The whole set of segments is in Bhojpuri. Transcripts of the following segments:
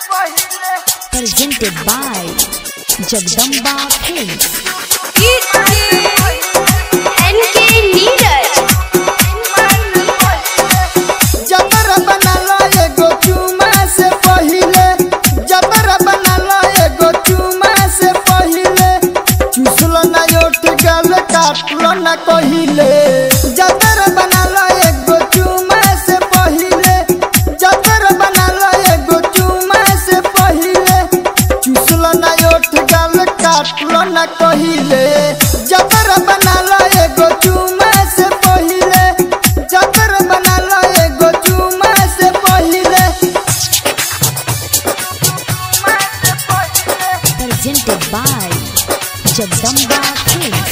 presented by Jagdamba Films. NK Neeraj. जबर बनाला एगो चुमा से पहिले जबर बनाला एगो चुमा से पहिले चुसल ना ओठ गल काटल ना कहिले जबर बनाला एगो चुमा से पहिले जबर बनाला एगो चुमा से पहिले चुसल ना ओठ गल काटल ना कहिले जबर बनाला एगो चुमा से पहिले जबर बनाला एगो चुमा से पहिले Presented by Jagdamba Films.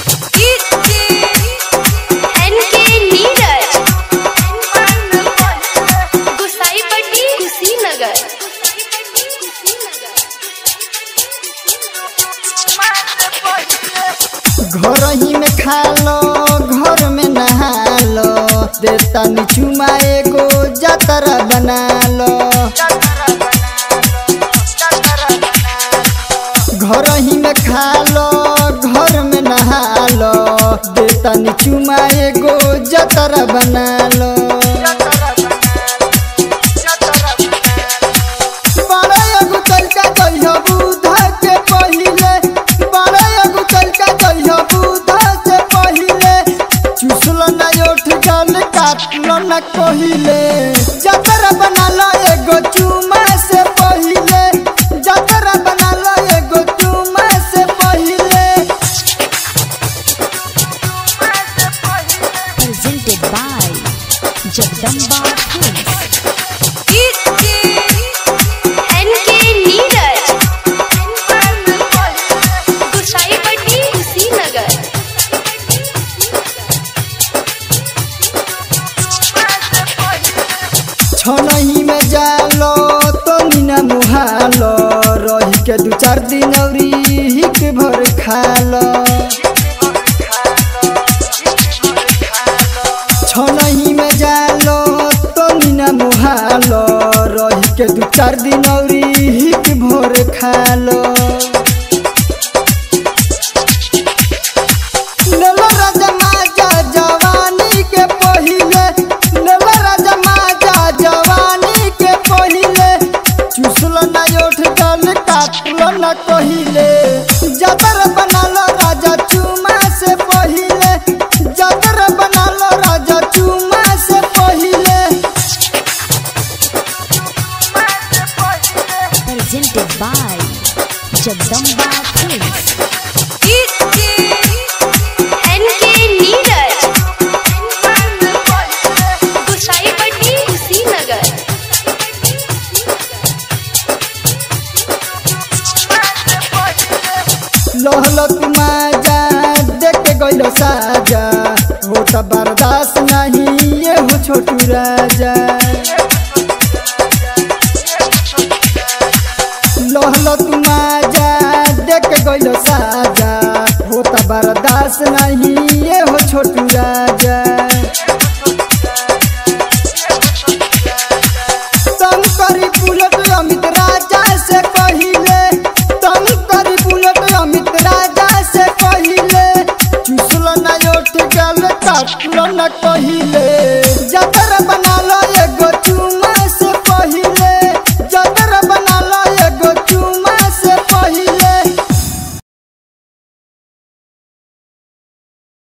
NK Neeraj. Gusaipatti Kushinagar घर ही में खा लो घर में नहा लो देता चुमा एगो जतरा बना लो घर ही में खा लो घर में नहा लो देता चुमा एगो जतरा बना लो बड़ा एगो तलका कहियो बुधा के पहिले बड़ा एगो तलका कहियो बुधा से पहिले चुसल ना ओठ गल काटल ना कहिले जतरा बनाला एगो चुमा से पहिले जतरा बनाला एगो चुमा से पहिले Presented by Jagdamba Films. NK Neeraj. Gusaipatti Kushinagar छनही में जालो तो मीना मुहालो रही के दू चार दिन औरी हिक भर खालो छनही में जालो तो मीना मुहालो रही के दू चार दिन औरी हिक भर खालो लेलो राजा माजा जवानी के पहिले लेलो राजा माजा जवानी के पहिले चुसल ना ओठ गल काटल ना कहिले जतर बनालो राजा चुमा से पहिले जतर बनालो राजा चुमा से पहिले Presented by Jagdamba Films. NK Neeraj. Gusaipatti Kushinagar लहल माजा देख के गइलो साजा हो त बर्दाश्त नहीं ये हो छोटू राजा लहल माजा देख के गइलो साजा हो त बर्दाश्त नहीं ये हो छोटू राजा